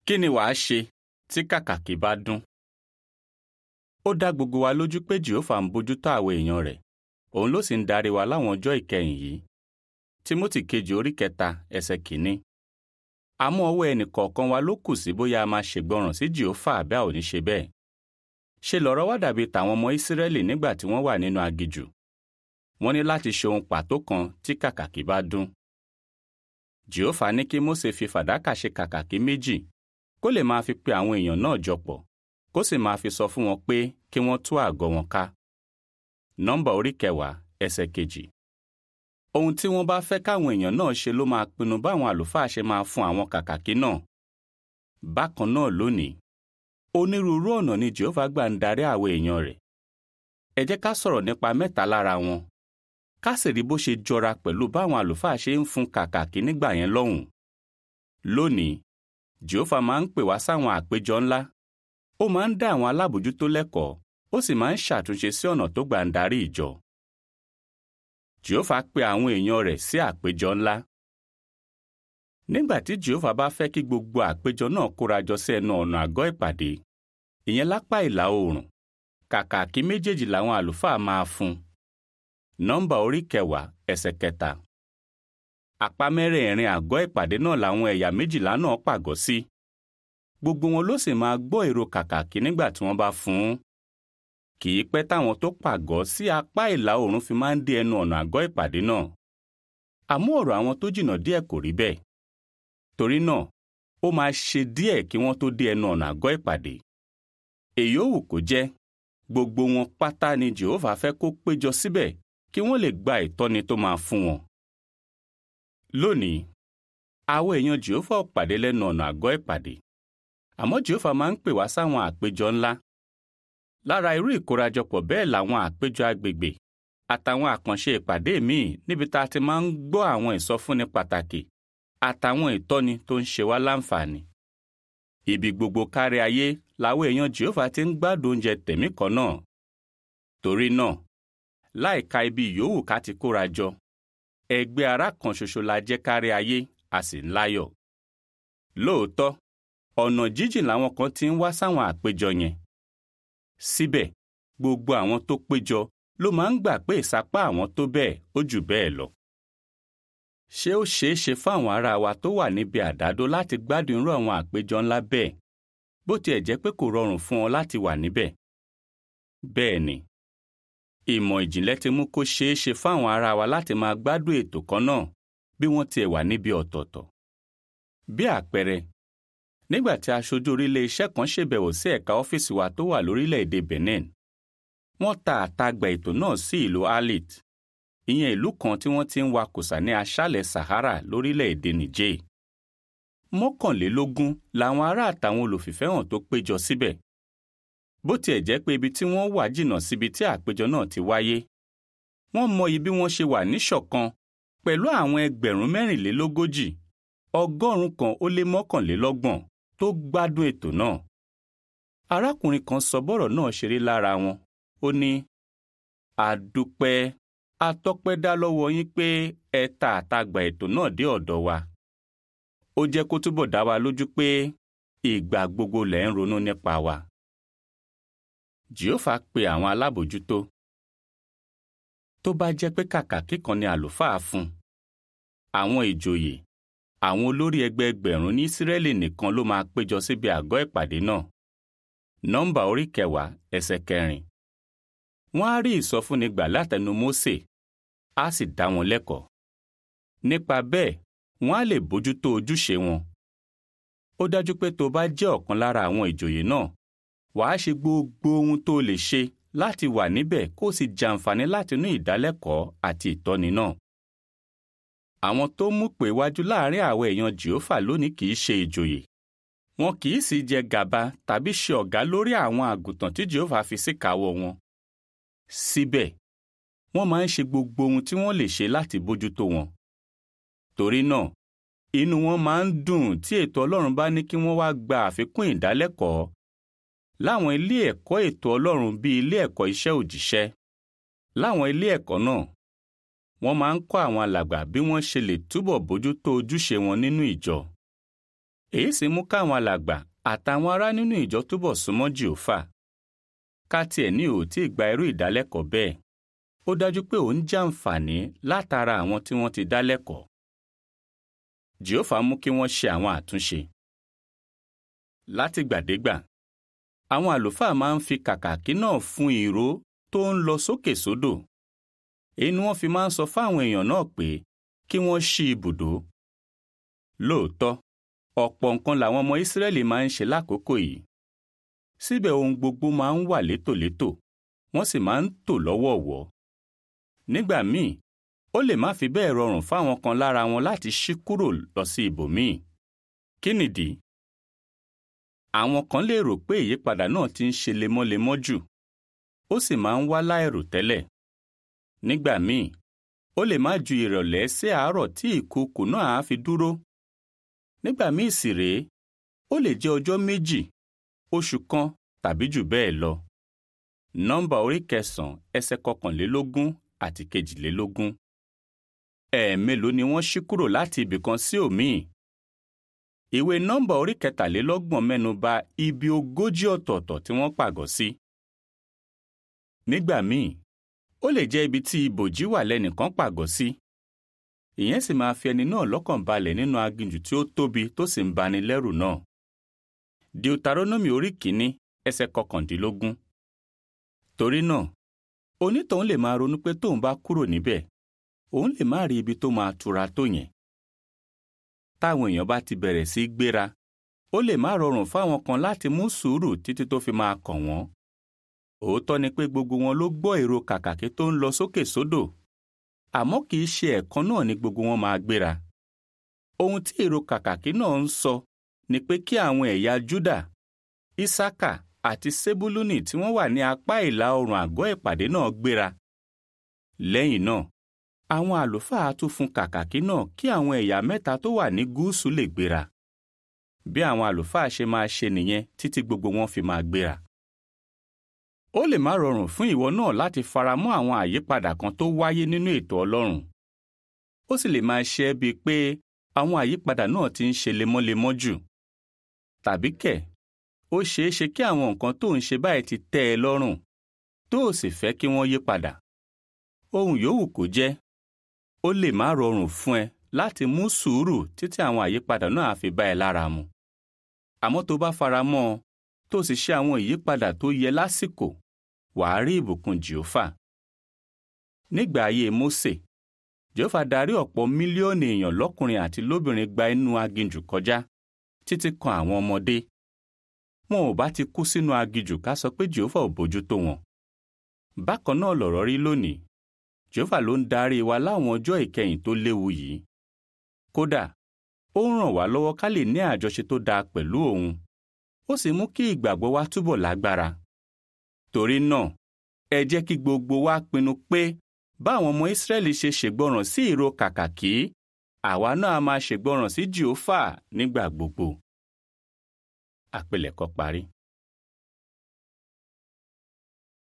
kí ni wàá ṣe tí kàkàkí bá dún? ó dá gbogbo wa lójú pé jehova ń bójútó àwọn èèyàn rẹ̀ òun ló sì ń darí wa láwọn ọjọ́ ìkẹyìn yìí timothy kejì orí kẹta ẹsẹ̀ kìíní. àmọ́ ọwọ́ ẹnìkọ̀ọ̀kan wa ló kù sí bóyá a máa ṣègbọràn sí jehova àbí a ò ní ṣe bẹ́ẹ̀. ṣe lọ̀rọ̀ wá dàbí tàwọn ọmọ ìsírẹ́lì nígbà tí wọ́n wà nínú aginjù. wọ́n ní láti ṣe ohun pàtó kan tí kàkàkí bá dún. jehova ní kí mósè fi fàdákà ṣe kàkàkí méjì kó lè máa fi pe àwọn èèyàn náà jọ pọ̀ kó sì máa fi sọ fún wọn pé kí wọ́n tú àgọ́ wọn ká. nọ́mbà orí kẹwàá ẹsẹ̀ kejì. ohun tí wọ́n bá fẹ́ káwọn èèyàn náà ṣe ló máa pinnu báwọn àlùfáà ṣe máa fún àwọn kàkàkí náà. bákan náà lónìí onírúurú ọ̀nà ni jehova gbà ń darí àwọn èèyàn rẹ̀. ẹ jẹ́ ká sọ̀rọ̀ nípa mẹ́ta lára wọn. ká sì rí bó ṣe jọra pẹ̀lú báwọn àlùfáà ṣe ń fún kàkàkí nígbà yẹn lọ́hùn. lónìí jehova máa ń pè wá sáwọn àpéjọ ńlá ó máa ń dá àwọn alábòjútó lẹ́kọ̀ọ́ ó sì máa ń ṣàtúnṣe sí ọ̀nà tó gbà ń darí ìjọ. jehova pe àwọn èèyàn rẹ̀ sí àpéjọ ńlá. nígbà tí jehova bá fẹ́ kí gbogbo àpéjọ náà kórajọ sí ẹnu ọ̀nà àgọ́ ìpàdé ìyẹn lápá ìlà oòrùn kàkàkí méjèèjì làwọn àlùfáà máa fún. nọ́mbà orí kẹwàá ẹsẹ̀ kẹta. àpá mẹ́rẹ̀ẹ̀rin àgọ́ ìpàdé náà làwọn ẹ̀yà méjìlá náà pàgọ́ sí. Si gbogbo wọn ló sì máa gbọ́ èrò kàkàkí nígbà tí wọ́n bá fún un. kì í pẹ́ táwọn tó pàgọ́ sí apá ìlà oòrùn fi máa ń dé ẹnu ọ̀nà àgọ́ ìpàdé náà. àmọ́ ọ̀rọ̀ àwọn tó jìnnà díẹ̀ kò rí bẹ́ẹ̀. torí náà ó máa ṣe díẹ̀ kí wọ́n tó dé ẹnu ọ̀nà àgọ́ ìpàdé. èyí ò wù kó jẹ́ gbogbo wọn pátá ni Jèhófà fẹ́ kó péjọ síbẹ̀ kí wọ́n lè gba ìtọ́ni tó máa fún wọn. lónìí àwọn èèyàn Jèhófà ò pàdé lẹ́nu ọ̀nà àgọ́ ìpàdé àmọ́ jehova máa ń pè wá sáwọn àpéjọ ńlá lára irú ìkórajọpọ̀ bẹ́ẹ̀ làwọn àpéjọ agbègbè àtàwọn àkànṣe ìpàdé míì níbi tá a ti máa ń gbọ́ àwọn ìsọfúnni pàtàkì àtàwọn ìtọ́ni tó ń ṣe wá láǹfààní. ibi gbogbo kárí ayé làwọn èèyàn jehova ti ń gbádùn oúnjẹ tẹ̀mí kan náà. torí náà láìka ibi yòówù ká ti kóra jọ ẹgbẹ́ ará kan ṣoṣo la jẹ́ kárí ayé a sì ń láyọ̀. lóòótọ́ ọ̀nà jíjìn làwọn kan ti ń wá sáwọn àpéjọ yẹn. síbẹ̀ gbogbo àwọn tó péjọ ló máa ń gbà pé ìsapá àwọn tó bẹ́ẹ̀ ó jù bẹ́ẹ̀ lọ. ṣé ó ṣeé ṣe fún àwọn ará wa tó wà níbi àdádó láti gbádùn irú àwọn àpéjọ ńlá bẹ́ẹ̀ bó tiẹ̀ jẹ́ pé kò rọrùn fún wọn láti wà níbẹ̀? bẹ́ẹ̀ ni ìmọ̀ ìjìnlẹ̀ ti mú kó ṣeé ṣe fún àwọn ará wa láti máa gbádùn ètò kan náà bí wọ́n tiẹ̀ wà níbi ọ̀tọ̀ọ̀tọ̀. bí àpẹẹrẹ nígbà tí aṣojú orílẹ̀ iṣẹ́ kan ṣèbẹ̀wò sí ẹ̀ka ọ́fíìsì wa tó wà lórílẹ̀‐èdè Benin wọ́n ta àtagbà ètò náà sí ìlú Arlit ìyẹn ìlú kan tí wọ́n ti ń wakùsà ní aṣálẹ̀ Sahara lórílẹ̀‐èdè Niger mọ́kànlélógún làwọn ará àtàwọn olùfìfẹ́ hàn tó péjọ síbẹ̀ bó tiẹ̀ jẹ́ pé ibi tí wọ́n wà jìnnà síbi tí àpéjọ náà ti wáyé wọ́n mọyì bí wọ́n ṣe wà níṣọ̀kan pẹ̀lú àwọn ẹgbẹ̀rún mẹ́rìnlélógójì ọgọ́rùn-ún kan ó lé mọ́kànlélọ́gbọ̀n tó gbádùn ètò náà. arákùnrin kan sọ bọ́rọ̀ náà ṣeré lára wọn ó ní àdúpẹ́ atọ́pẹ́dá lọ́wọ́ yín pé ẹ ta àtagbà ètò náà dé ọ̀dọ̀ wa. ó jẹ́ kó túbọ̀ dá wa lójú pé ìgbà gbogbo lẹ̀ ń ronú nípa wa. jehova pe àwọn alábòjútó. tó bá jẹ́ pé kàkà kíkan ni àlùfáà fún àwọn ìjòyè àwọn olórí ẹgbẹẹgbẹ̀rún ní Ísírẹ́lì nìkan ló máa péjọ síbi àgọ́ ìpàdé náà. nọ́mbà orí kẹwàá ẹsẹ̀ kẹrin. wọ́n á rí ìsọfúnni gbà látẹnu Mósè á sì dá wọn lẹ́kọ̀ọ́. nípa bẹ́ẹ̀ wọ́n á lè bójútó ojúṣe wọn. ó dájú pé tó bá jẹ́ ọ̀kan lára àwọn ìjòyè náà wàá ṣe gbogbo ohun tó lè ṣe láti wà níbẹ̀ kó o sì jàǹfààní látinú ìdálẹ́kọ̀ọ́ àti ìtọ́ni náà àwọn tó mú pé wájú láàrin àwọn èèyàn jehova lónìí kì í ṣe ìjòyè wọn kì í sì jẹ gàba tàbí ṣe ọ̀gá lórí àwọn àgùntàn tí jehova fi síkàáwọ́ wọn. síbẹ̀ wọ́n máa ń ṣe gbogbo ohun tí wọ́n lè ṣe láti bójútó wọn. torí náà inú wọn máa ń dùn tí ètò ọlọ́run bá ní kí wọ́n wá gba àfikún ìdálẹ́kọ̀ọ́ láwọn ilé ẹ̀kọ́ ètò ọlọ́run bíi ilé ẹ̀kọ́ iṣẹ́ òjíṣẹ́ láwọn ilé ẹ̀kọ́ náà wọ́n máa ń kọ́ àwọn alàgbà bí wọ́n ṣe lè túbọ̀ bójútó ojúṣe wọn nínú ìjọ. èyí sì mú káwọn alàgbà àtàwọn ará nínú ìjọ túbọ̀ súnmọ́ jèhófà ká tiẹ̀ ní ò tí ì gba irú ìdálẹ́kọ̀ọ́ bẹ́ẹ̀ ó dájú pé òun jàǹfààní látara àwọn tí wọ́n ti dá lẹ́kọ̀ọ́ jèhófà mú kí wọ́n ṣe àwọn àtúnṣe látìgbàdégbà àwọn àlùfáà máa ń fi kàkàkí náà fún ìró tó ń lọ sókè sódò èyí ni wọ́n fi máa ń sọ fáwọn èèyàn náà pé kí wọ́n ṣí ibùdó lóòótọ́ ọ̀pọ̀ nǹkan làwọn ọmọ ìsírẹ́lì máa ń ṣe lákòókò yìí síbẹ̀ ohun gbogbo máa ń wà létòlétò wọ́n sì máa ń tò lọ́wọ̀ọ̀wọ́ nígbà míì ó lè má fi bẹ́ẹ̀ rọrùn fáwọn kan lára wọn láti ṣí kúrò lọ sí ibòmíì kí nìdí àwọn kan lè rò pé ìyípadà náà ti ń ṣe lemọ́lemọ́ jù ó sì máa ń wá láìrò tẹ́lẹ̀ nígbà míì ó lè má ju ìrọ̀lẹ́ sí àárọ̀ tí ìkùukù náà á fi dúró nígbà míì sì rèé ó lè jẹ́ ọjọ́ méjì oṣù kan tàbí jù bẹ́ẹ̀ lọ nọ́mbà orí kẹsàn-án ẹsẹ̀ kọkànlélógún àti kejìlélógún ẹ̀ẹ̀mélòó ni wọ́n ṣí kúrò láti ibìkan sí òmíì ìwé nọ́mbà orí kẹtàlélọ́gbọ̀n mẹ́nu bà ibi ogójì ọ̀tọ̀ọ̀tọ̀ tí wọ́n pàgọ́ sí. nígbà míì ó lè jẹ́ ibi tí ibòjì wà lẹ́nìkan pàgọ́ sí. ìyẹn sì máa fi ẹni náà lọ́kàn balẹ̀ nínú aginjù tí ó tóbi tó sì ń bani lẹ́rù náà. deuteronomy orí kìíní ẹsẹ̀ kọkàndínlógún. torí náà onítọ̀hún lè máa ronú pé tóun bá kúrò níbẹ̀ òun lè má rí ibi tó máa tura tó yẹn táwọn èèyàn bá ti bẹ̀rẹ̀ sí í gbéra ó lè má rọrùn fáwọn kan láti mú sùúrù títí tó fi máa kàn wọ́n. òótọ́ ni pé gbogbo wọn ló gbọ́ èrò kàkàkí tó ń lọ sókè sódò àmọ́ kì í ṣe ẹ̀kan náà ni gbogbo wọn máa gbéra. ohun tí èrò kàkàkí náà ń sọ ni pé kí àwọn ẹ̀yà júdà ìsákà àti sébúlúnì tí wọ́n wà ní apá ìlà oòrùn àgọ́ ìpàdé náà gbéra. lẹ́yìn náà àwọn àlùfáà tún fún kàkàkí náà kí àwọn ẹ̀yà mẹ́ta tó wà ní gúúsù lè gbéra. bí àwọn àlùfáà ṣe máa ṣe nìyẹn títí gbogbo wọn fi máa gbéra. ó lè má rọrùn fún ìwọ náà láti faramọ́ àwọn àyípadà kan tó wáyé nínú ètò Ọlọ́run. ó sì lè máa ṣe é bíi pé àwọn àyípadà náà ti ń ṣe lemọ́lemọ́ jù. tàbí kẹ̀ ó ṣeé ṣe kí àwọn nǹkan tó ń ṣe báyìí ti tẹ́ ẹ lọ́rùn tó o sì fẹ́ kí wọ́n yí padà. ohun yòówù kó jẹ́ ó lè má rọrùn fún ẹ láti mú sùúrù títí àwọn àyípadà náà á fi bá ẹ lára mu. àmọ́ tó bá fara mọ́ ọ tó sì ṣe àwọn ìyípadà tó yẹ lásìkò wàá rí ìbùkún jèhófà. nígbà ayé Mósè jèhófà darí ọ̀pọ̀ mílíọ̀nù èèyàn lọ́kùnrin àti lóbìnrin gba inú aginjù kọjá títí kan àwọn ọmọdé. wọn ò bá ti kú sínú aginjù ká sọ pé jèhófà ò bójú tó wọn. bákan náà lọ̀rọ̀ rí lónìí jehova ló ń darí wa láwọn ọjọ́ ìkẹyìn tó léwu yìí kódà ó ń ràn wá lọ́wọ́ ká lè ní àjọṣe tó dáa pẹ̀lú òun ó sì mú kí ìgbàgbọ́ wa túbọ̀ lágbára torí náà ẹ jẹ́ kí gbogbo wa pinnu pé báwọn ọmọ ìsírẹ́lì ṣe ṣègbọràn sí ìró kàkàkí àwa náà máa ṣègbọràn sí jehova nígbà gbogbo àpilẹ̀kọ parí.